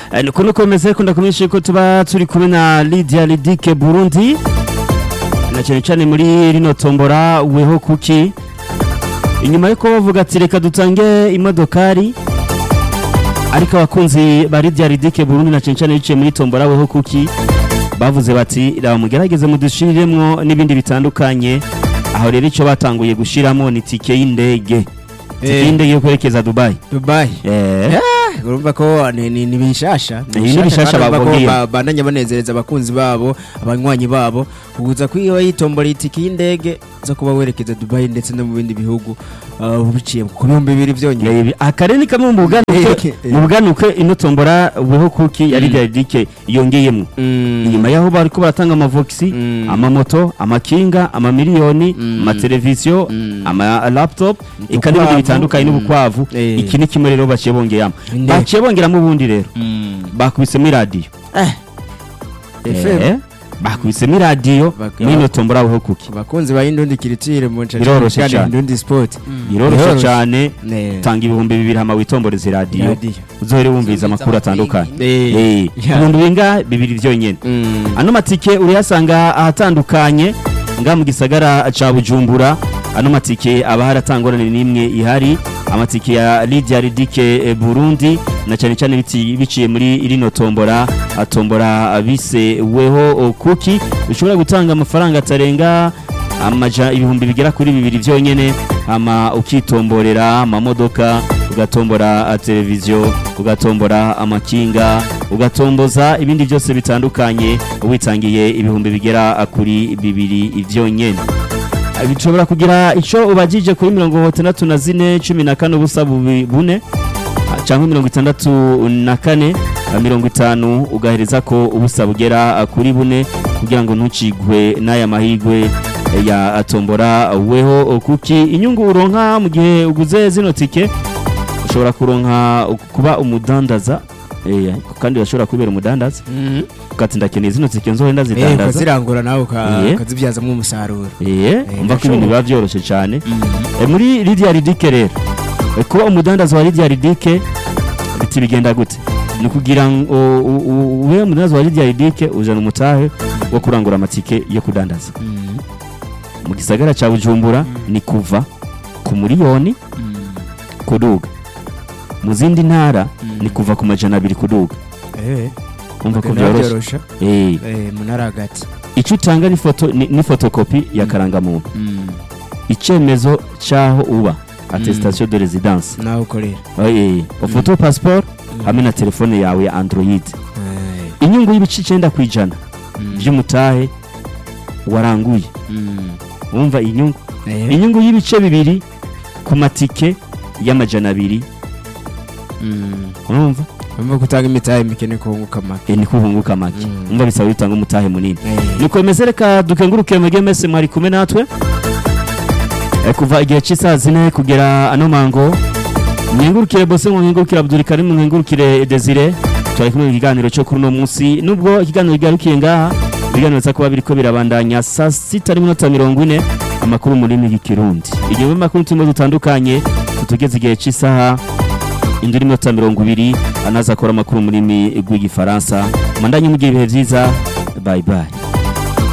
Eh, nuko nuko bimeze ko ndakumenyesha ko tuba turi kumwe na Lydia Lidike Burundi na cyane cyane muri rino tombora weho kuki inyuma yuko bavuga ati reka dutange imodokari ariko abakunzi ba Lydia Lidike Burundi na cyane cyane biciye muri tombora weho kuki bavuze bati raba mugerageze mudushiriremwo n'ibindi bitandukanye aho rero icyo batanguye gushiramo ni tike y'indege tike Eh. y'indege yo kwerekeza Dubai Dubai eh urumva ko ni ni ni bishasha Ni bishasha kandi urumva ko bababwiye. ba- bandanya banezereza abakunzi babo abanywanyi babo kuguza kwiyo yitombora itiki y'indege zo kuba werekeza Dubai ndetse no mu bindi bihugu uh, biciye ku bihumbi bibiri byonyine Yebi, akare ni kamwe mu buganuke Eh. mu buganuke ino tombora weho kuki yari Lydia yongeyemo Mm. inyuma yaho bariko baratanga amavoxi Mm. amamoto amakinga amamiliyoni Mm. amateleviziyo Mm. ama laptop eka Udukwavu. n'ibindi bitandukanye Mm. n'ubukwavu Eh. iki ni kimwe rero baciye bongeyamo Indege. baciye bongeramo ubundi rero Mm. bakubisemo iradiyo FM Eh, bakubisemo iradiyo Baka- n'ino tombora weho kuki abakunzi ba Indundi Kiritire mu ncaca Biroroshe kandi cane. Indundi Sport biroroshye Biroroshe. cyane Ne. tanga ibihumbi bibiri hama witomboreza iradiyo Radio. uzohere wumviriza amakuru atandukanye Eh. Eh, Yeah. ibihumbi binga bibiri byonyine Mm. ano matike urayasanga ahatandukanye nga mu gisagara ca bujumbura ano matike aba haratangorane n'imwe ihari amatike ya Lydia Ridike eh, Burundi na cyane cyane biti- biciye muri rino tombora atombora bise weho oh, kuki ushobora gutanga amafaranga atarenga amaja ibihumbi bigera kuri bibiri byonyene ama ukitomborera amamodoka ugatombora ah, televiziyo ugatombora amakinga ugatomboza ibindi byose bitandukanye witangiye ibihumbi bigera ah, kuri bibiri byonyene Ah, bishobora kugira icyo ubagije kuri mirongo itandatu na zine cumi na kane ubusa bubi- bune ah, cyangwa mirongo itandatu na kane ah, mirongo itanu ugahereza ko ubusa bugera ah, kuri bune kugira ngo ntucigwe n'aya mahigwe eh, ya ah, tombora weho oh, kuki inyungu uronka mu gihe uguze zino tike ushobora kuronka kuba umudandaza eh, kandi urashobora kubera umudandaza Mhm. ukati ndakeneye zino tike nzohe Eh, ndazidandaza ukazirangura nawe uka- Eh. ukazibyazamo umusaruro eh umva ko ibintu ndashoboye. biba byoroshye cyane Eh, muri Lydia Ridike rero eh, kuba umudandaza wa Lydia Ridike biti bigenda gute ni kugira ngo u- u- ube umudandaza wa Lydia Ridike ujana umutahe wo kurangura amatike yo kudandaza mu gisagara cya Bujumbura ni kuva ku miliyoni kuduga mu zindi ntara ni kuva ku majana abiri kuduga Eh, umva ko kugenda byoroshye byorosha eh Eh, mu ntara hagati icyo utanga ni foto ni, ni fotokopi ya karangamuntu icyemezo cy'aho uba attestation de residence nawe ukorera Eh, ufoto passport hamwe na telefone yawe ya android Eh, inyungu y'ibice icyenda ku ijana by'umutahe waranguye wumva inyungu eh, inyungu y'ibice bibiri ku matike y'amajana abiri mm. urumva Urumva ko utanga imitahe mikene kunguka make Eh, niko uhunguka make Mm. umva bisaba bitanga umutahe munini Eh, nikomeze reka dukenguruke mwege mese mwari kumwe natwe Eh, kuva igihe cy'isaha zine kugera ano mango mwengurukire bose ngo mwengurukire Abdul Karim mwengurukire Desire twari kumwe mu kiganiro cyo kuri uno munsi nubwo ikiganiro gigarukiye ngaha ibiganiro biza kuba biriko birabandanya saa sita n'iminota mirongo ine amakuru mu rurimi rw'ikirundi igihe makuru turimo dutandukanye tutugeze igihe cy'isaha indi n'iminota mirongo ibiri anaza akora amakuru mu rurimi rw'igifaransa mandanye mugihe ibihe byiza bye bye